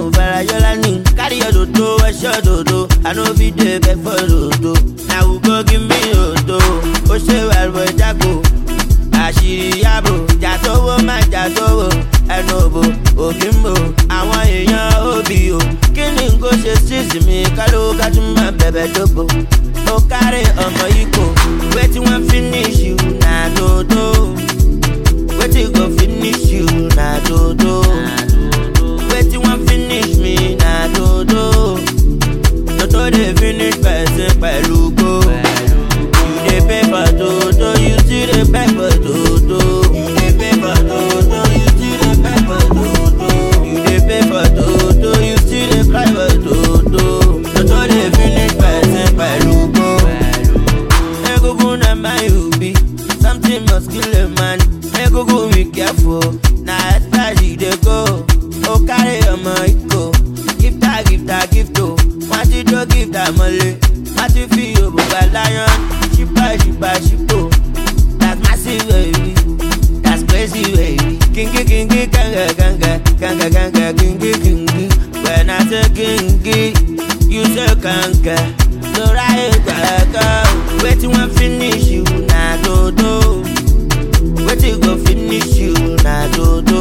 Farayola ni carry your dodo, wash your dodo. I know be dey beg for dodo. Now who go give me dodo? Ó ṣe wẹ̀rù ìjágo. Àṣírí yàbò, jà sówó má jà sówó. Ẹnu òbò, òkè ń bò, àwọn èèyàn òbí o. Kí ni n kò ṣe sísì mi? Káló kájú máa bẹ̀bẹ̀ dóbo. Ó kárí ọmọ ikò, wetin wan finish you na dodo. Wetin go finish you na dodo. Wetin wan finish me na dodo. Dodo dey finish person pẹ̀lú go. You dey pay for dodo, you still dey pay for dodo. You dey pay for dodo, you still dey pay for dodo. You dey pay for dodo, you still dey cry for dodo. Dodo dey finish person pẹ̀lú go. Egungun na my ubi, something must kill a man. Egungun be careful, na extra she dey go. O carry ọmọ iko, gift her gift her gift o. Wọ́n ti jó gift her mọ́lé, wọ́n ti fi òbò gba lion. Ṣípa ṣípa ṣípò, that's massive baby, that's crazy baby. Kingi kingi kanga kanga, kanga kanga kingi kingi. When I say kingi, you say kanga. Lora ìgbàgbọ́, wetin wan finish you na dodo. Wetin go finish you na dodo.